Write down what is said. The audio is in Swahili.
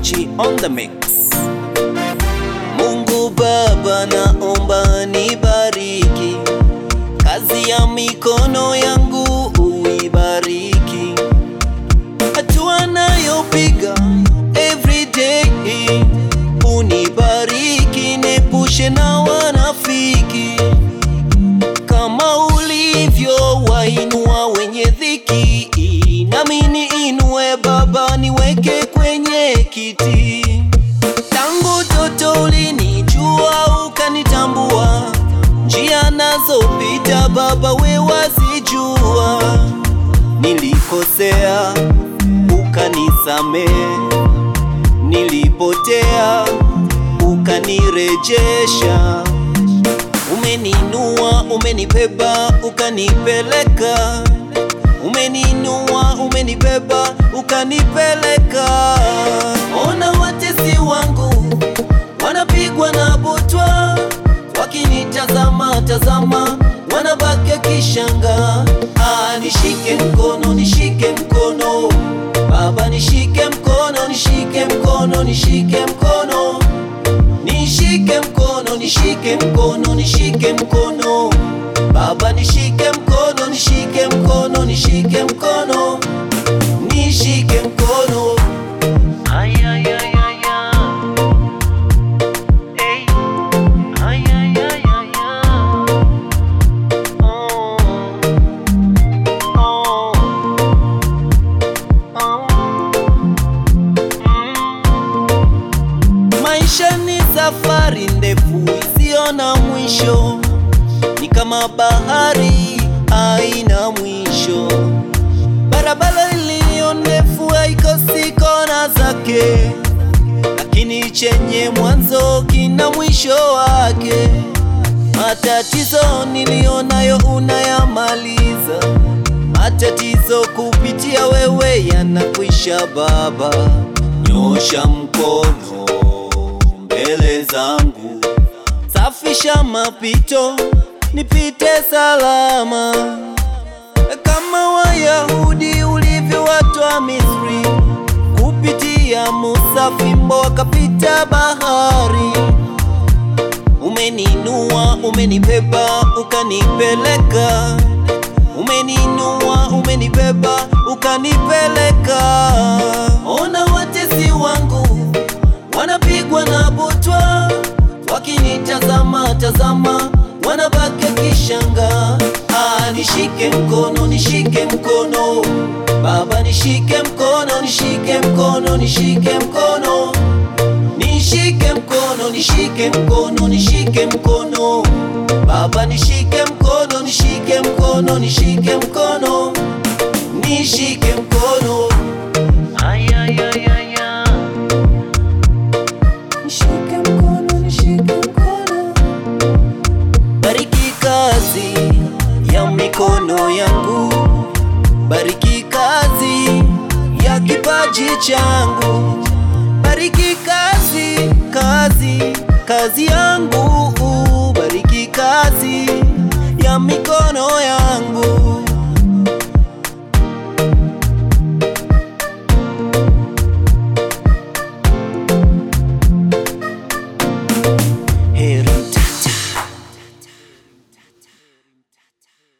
G on the mix. Mungu Baba, naomba nibariki kazi ya mikono yangu, uibariki hatua nayopiga everyday, unibariki, nepushe na wanafiki kama ulivyo wainua wenye dhiki, nami niinue Baba, niweke kwenye kiti. Tangu toto ulinijua ukanitambua, njia nazopita Baba we wazijua. Nilikosea ukanisamehe, nilipotea ukanirejesha. Umeninua, umenibeba, ukanipeleka. Umeninua, umenibeba, ukanipeleka. Ona watesi wangu wanapigwa na butwa, wakinitazama tazama, wanabaki kishanga. Ah, nishike mkono, nishike mkono Baba, nishike mkono, nishike mkono, nishike mkono nishike mkono, nishike mkono, nishike mkono Baba, nishike mkono, nishike mkono, nishike mkono, nishike mkono. Ay, ay, ay, ay, ay. Ey. Ay, ay, ay, ay, ay. Oh. Oh. Oh. Maisha ni safari ndefu isiyo na mwisho, ni kama bahari haina mwisho. Barabara iliyo ndefu haikosi kona zake, lakini chenye mwanzo kina mwisho wake. Matatizo niliyonayo unayamaliza, matatizo kupitia wewe yanakwisha. Baba, nyosha mkono mbele zangu, safisha mapito, nipite salama kama Wayahudi ulivyowatoa Misri kupitia Musa, fimbo wakapita bahari. Umeninua, umenibeba, ukanipeleka. Umeninua, umenibeba, ukanipeleka. Ona watesi wangu wanapigwa na butwa, wakinitazama tazama, wanabaki kishanga. Ah, nishike mkono, nishike mkono Baba, nishike mkono, nishike mkono, nishike mkono nishike mkono, nishike mkono, nishike mkono Baba, nishike mkono, nishike mkono, nishike mkono, nishike mkono. Ay, ay, ay, ay, ay. Nishike mkono, nishike mkono. Bariki kazi ya mikono yangu, bariki kazi ya kipaji changu, bariki kazi, kazi, kazi yangu, bariki kazi ya mikono